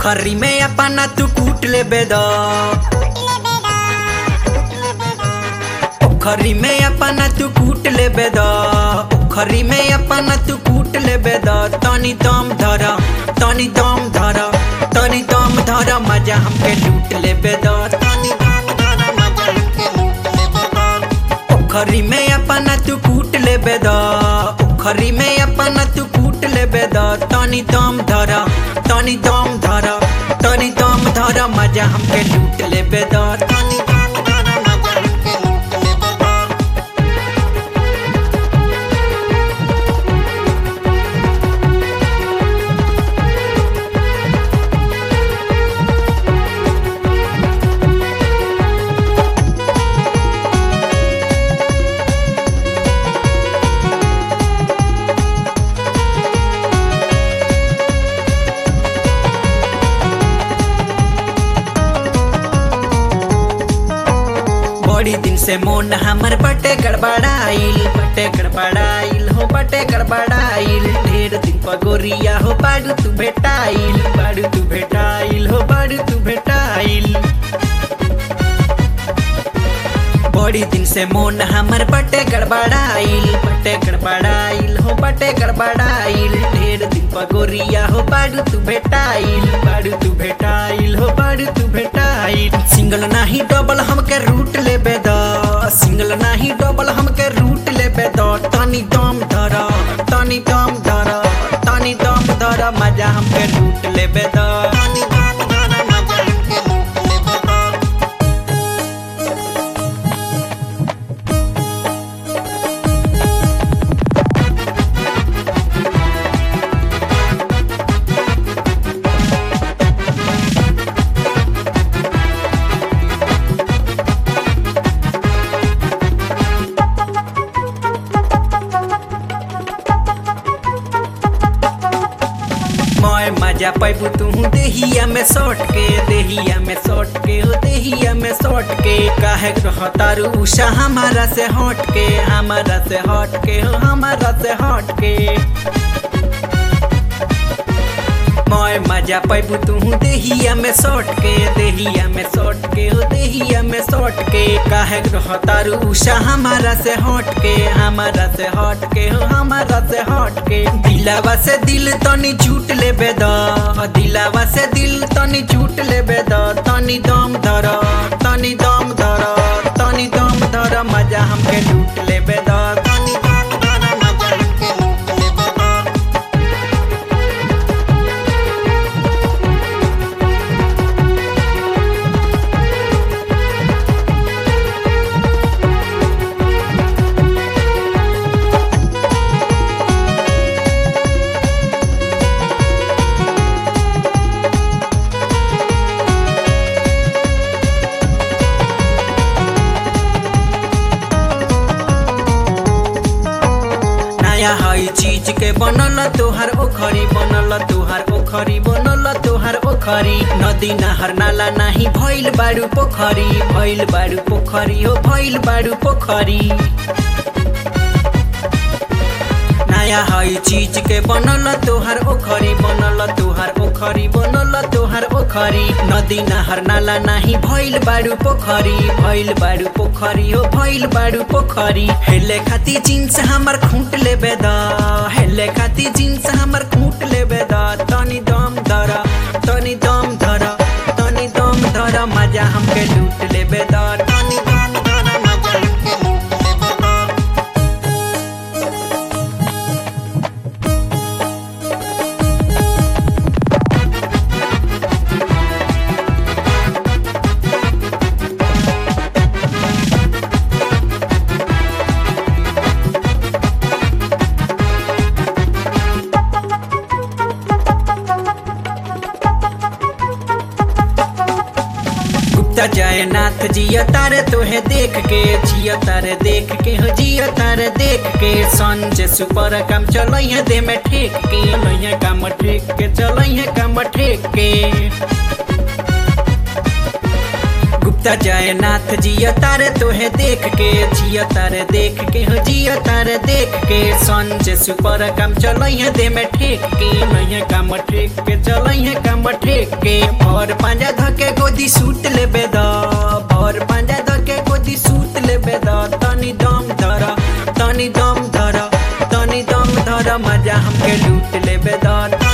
खरी में अपना तू कूट ले बेदा खरी में अपना तू कूट ले बेदा खरी में अपना तू कूट ले बेदा तनी दम धर तनी दम धर तनी दम धर मजा हमके लूट ले बेदा तनी दम धर मजा हमके लूट ले बेदा खरी में अपना तू कूट ले बेदा खरी में अपना तू कूट ले बेदा तनी दम धर तनी दम धर तनी दम धर मजा हमके लूट ले बेदा तनी दम धर मजा हमके लूट ले बेदा बड़ी दिन से मोन हमर बटे गड़बड़ाइल बटे गड़बड़ाइल हो बटे गड़बड़ाइल ढेर दिन पगोरिया हो बाड़ू तू भेटाइल बाड़ू तू भेटाइल हो बाड़ू तू भेटाइल बड़ी दिन से मोन हमर बटे गड़बड़ाइल बटे गड़बड़ाइल हो बटे गड़बड़ाइल ढेर दिन पगोरिया हो बाड़ू तू भेटाइल बाड़ू तू भेटाइल हो बाड़ू तू भेटाइल सिंगल नाही डबल हमके रूट ले बेद सिंगल नाही डबल हमके रूट ले बेद तनी दम धर तनी दम धर तनी दम धर मजा हमके रूट ले बेद तनी दम धर मजा हमके लूट ले बेद मैं मजा पैबू तू देहिया में सौट के देहिया में सौट के हो देहिया में सौट के काहे रहतारू उषा हमारा से हट के हमारा से हट के हो हमारा से हट के मैं मजा पैबू तू देहिया में सौट के देहिया में सौट के हो देहिया में सौट के काहे रहतारू उषा हमारा से हट के हमारा से हट के हो हमारा से हट के दिलावा से दिल तनी झूठ ले बेद दिलावा से दिल तनी झूठ ले बेद तनी दम धर तनी दम धर तनी दम धर मजा हमके लूट ले बेद तनी दम धर मजा हमके लूट ले बेद नया हई चीज के बनल तोहार ओखरी बनल तोहार ओखरी बनल तोहार ओखरी नदी नहर नाला नाही भइल बाड़ू पोखरी भइल बाड़ू पोखरी हो भइल बाड़ू पोखरी नया हई चीज के बनल तोहार ओखरी बनल तोहार ओखरी बनल तोहार ओखरी नदी नहर नाला नाही भइल बाड़ू पोखरी भइल बाड़ू पोखरी हो भइल बाड़ू पोखरी हेले खाती जींस हमर खूंट ले बेद हेले खाती जींस हमर खूंट ले बेद तनी दम धर तनी दम धर तनी दम धर मजा हमके लूट ले बेद तनी दम धर मजा हमके लूट ले बेद गुप्ता जयनाथ जिया तारे तोहे देख के जिया तारे देख के हो जिया तारे देख के संजय सुपर काम चलैया दे में ठेक के लैया काम ठेक के चलैया काम ठेक के त जयनाथ जिया तारे तोहे देख के जिया तारे देख के हो जिया तारे देख के संजय सुपर काम चलई दे में ठेक के नहीं काम ठेक के चलई काम ठेक के भर पांजा धके गोदी सूट लेबे द भर पांजा धके गोदी सूट लेबे द तनी दम धर तनी दम धर तनी दम धर मजा हमके लूट लेबे द